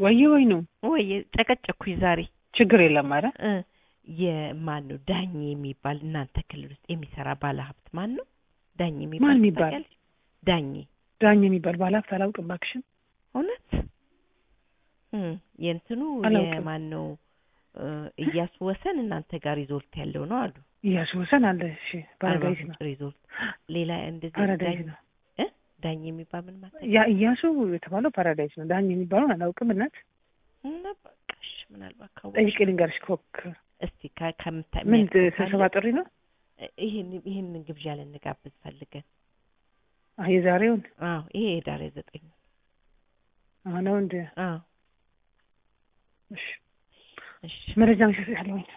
ወይ ወይ ነው ወይ ጨቀጨኩኝ ዛሬ ችግር የለም አረ እ የማን ነው ዳኝ የሚባል እናንተ ክልል ውስጥ የሚሰራ ባለሀብት ማን ነው? ዳኝ የሚባል ማን የሚባል? ታውቂያለሽ? ዳኝ ዳኝ የሚባል ባለሀብት አላውቅም እባክሽን። እውነት እ የእንትኑ አላውቅም። የማን ነው እ እያሱ ወሰን እናንተ ጋር ሪዞርት ያለው ነው አሉ። እያሱ ወሰን አለ። እሺ ፓራዳይስ አርባ ነው ምንጭ ሪዞርት ሌላ እንደዚህ ፓራዳይስ ዳኝ ነው። እ ዳኝ የሚባል ምን ማለት ያ እያሱ የተባለው ፓራዳይስ ነው። ዳኝ የሚባለውን አላውቅም። እናት እና በቃሽ ምናልባት ካወቅሽ ጠይቄ ልንገርሽ። ኮክ እስቲ ከ- ከምታ ምን የሚያውቀው ስብሰባ ካለ ጥሪ ነው? ይሄን ይሄንን ግብዣ ልንጋብዝ ፈልገን አዎ የዛሬውን አዎ ይሄ የዳሬ ዘጠኝ አዎ ነው እንደ አዎ እሺ እሺ መረጃ መሸጥ ያለውኝ